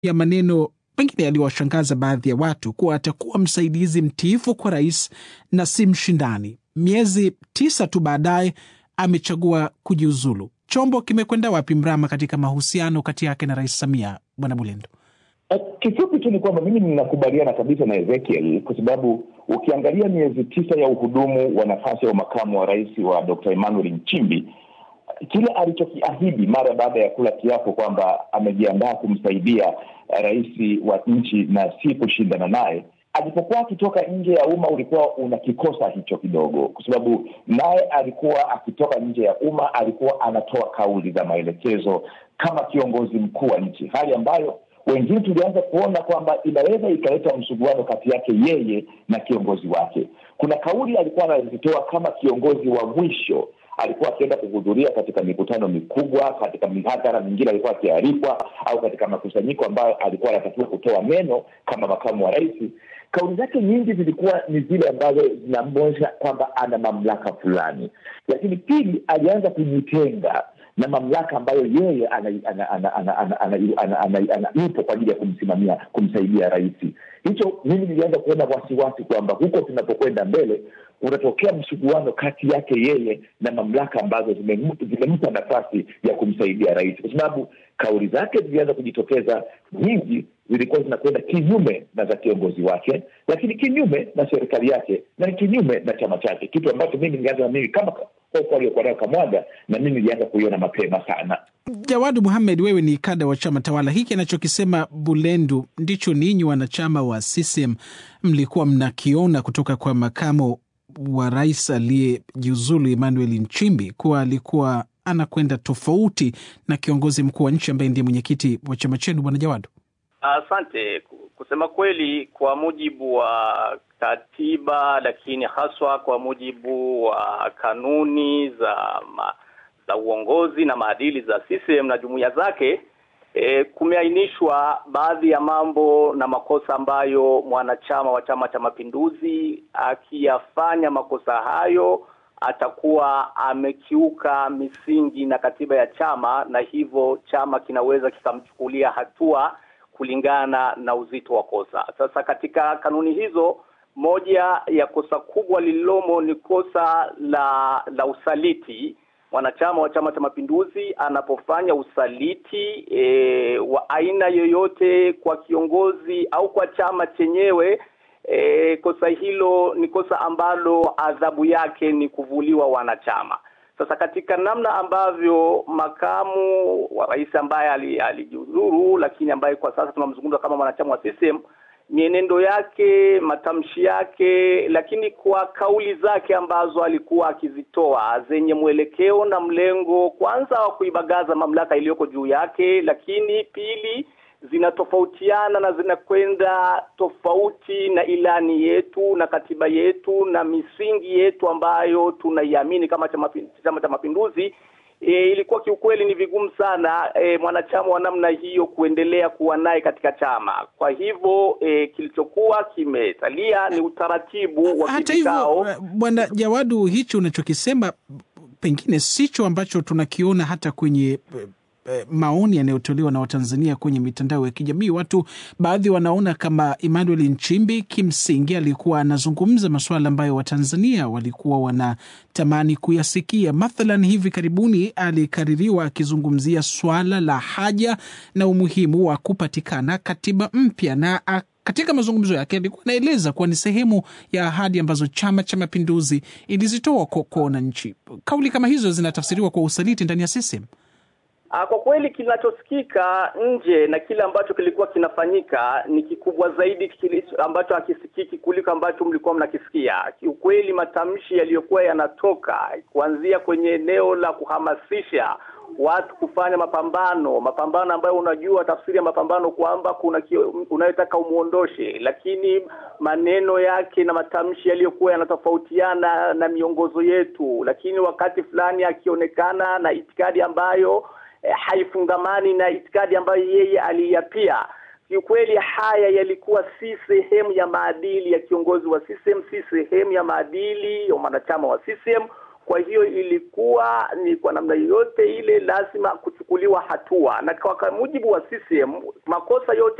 ya maneno pengine yaliwashangaza baadhi ya watu kuwa atakuwa msaidizi mtiifu kwa rais na si mshindani. Miezi tisa tu baadaye amechagua kujiuzulu. Chombo kimekwenda wapi mrama katika mahusiano kati yake na Rais Samia, Bwana Bulendo? Kifupi tu ni kwamba mimi ninakubaliana kabisa na Ezekiel kwa sababu ukiangalia miezi tisa ya uhudumu wa nafasi ya makamu wa rais wa Dr. Emmanuel Nchimbi, kile alichokiahidi mara baada ya kula kiapo kwamba amejiandaa kumsaidia rais wa nchi na si kushindana naye, alipokuwa akitoka nje ya umma ulikuwa unakikosa hicho kidogo, kwa sababu naye alikuwa akitoka nje ya umma, alikuwa anatoa kauli za maelekezo kama kiongozi mkuu wa nchi, hali ambayo wengine tulianza kuona kwamba inaweza ikaleta msuguano kati yake yeye na kiongozi wake. Kuna kauli alikuwa anazitoa kama kiongozi wa mwisho, alikuwa akienda kuhudhuria katika mikutano mikubwa, katika mihadhara mingine alikuwa akialikwa, au katika makusanyiko ambayo alikuwa anatakiwa kutoa neno kama makamu wa rais. Kauli zake nyingi zilikuwa ni zile ambazo zinamwonyesha kwamba ana mamlaka fulani, lakini pili, alianza kujitenga na mamlaka ambayo yeye yupo kwa ajili ya kumsimamia kumsaidia rais. Hicho mimi nilianza kuona wasiwasi kwamba huko tunapokwenda mbele unatokea msuguano kati yake yeye na mamlaka ambazo zimempa nafasi ya kumsaidia rais, kwa sababu kauli zake zilianza kujitokeza nyingi, zilikuwa zinakwenda kinyume na za kiongozi wake, lakini kinyume na serikali yake na kinyume na chama chake, kitu ambacho mimi nilianza na mimi kama hofu aliyokuwa nayo Kamwaga, na mimi nilianza kuiona mapema sana. Jawadu Muhamed, wewe ni kada wa chama tawala. Hiki anachokisema Bulendu ndicho ninyi wanachama wa CCM mlikuwa mnakiona kutoka kwa makamo wa rais aliyejiuzulu Emmanuel Nchimbi kuwa alikuwa anakwenda tofauti na kiongozi mkuu wa nchi ambaye ndiye mwenyekiti wa chama chenu, bwana Jawadu? Asante. Kusema kweli, kwa mujibu wa katiba, lakini haswa kwa mujibu wa kanuni za ma, za uongozi na maadili za CCM na jumuiya zake E, kumeainishwa baadhi ya mambo na makosa ambayo mwanachama wa Chama cha Mapinduzi akiyafanya makosa hayo atakuwa amekiuka misingi na katiba ya chama, na hivyo chama kinaweza kikamchukulia hatua kulingana na uzito wa kosa. Sasa katika kanuni hizo, moja ya kosa kubwa lililomo ni kosa la la usaliti mwanachama wa Chama cha Mapinduzi anapofanya usaliti e, wa aina yoyote kwa kiongozi au kwa chama chenyewe e, kosa hilo ni kosa ambalo adhabu yake ni kuvuliwa wanachama. Sasa katika namna ambavyo makamu wa rais ambaye alijiuzuru, lakini ambaye kwa sasa tunamzungumza kama mwanachama wa CCM mienendo yake, matamshi yake, lakini kwa kauli zake ambazo alikuwa akizitoa zenye mwelekeo na mlengo, kwanza wa kuibagaza mamlaka iliyoko juu yake, lakini pili zinatofautiana na zinakwenda tofauti na ilani yetu na katiba yetu na misingi yetu ambayo tunaiamini kama Chama cha Mapinduzi. E, ilikuwa kiukweli ni vigumu sana e, mwanachama wa namna hiyo kuendelea kuwa naye katika chama. Kwa hivyo e, kilichokuwa kimesalia ni utaratibu wa hata hivyo, bwana Jawadu, hicho unachokisema pengine sicho ambacho tunakiona hata kwenye maoni yanayotolewa na Watanzania kwenye mitandao ya kijamii. Watu baadhi wanaona kama Emmanuel Nchimbi kimsingi alikuwa anazungumza masuala ambayo Watanzania walikuwa wanatamani kuyasikia. Mathalan, hivi karibuni alikaririwa akizungumzia swala la haja na umuhimu wa kupatikana katiba mpya na katika mazungumzo yake alikuwa anaeleza kuwa ni sehemu ya ahadi ambazo Chama cha Mapinduzi ilizitoa kwa wananchi. Kauli kama hizo zinatafsiriwa kwa usaliti ndani ya CCM. Kwa kweli kinachosikika nje na kile ambacho kilikuwa kinafanyika ni kikubwa zaidi kile ambacho hakisikiki kuliko ambacho mlikuwa mnakisikia. Kiukweli, matamshi yaliyokuwa yanatoka kuanzia kwenye eneo la kuhamasisha watu kufanya mapambano, mapambano ambayo unajua tafsiri ya mapambano kwamba kuna unayotaka umuondoshe, lakini maneno yake na matamshi yaliyokuwa yanatofautiana na miongozo yetu, lakini wakati fulani akionekana na itikadi ambayo eh, haifungamani na itikadi ambayo yeye aliyapia. Kiukweli haya yalikuwa si sehemu ya maadili ya kiongozi wa CCM, si sehemu ya maadili ya mwanachama wa CCM Kwa hiyo ilikuwa ni kwa namna yoyote ile lazima kuchukuliwa hatua, na kwa mujibu wa CCM makosa yote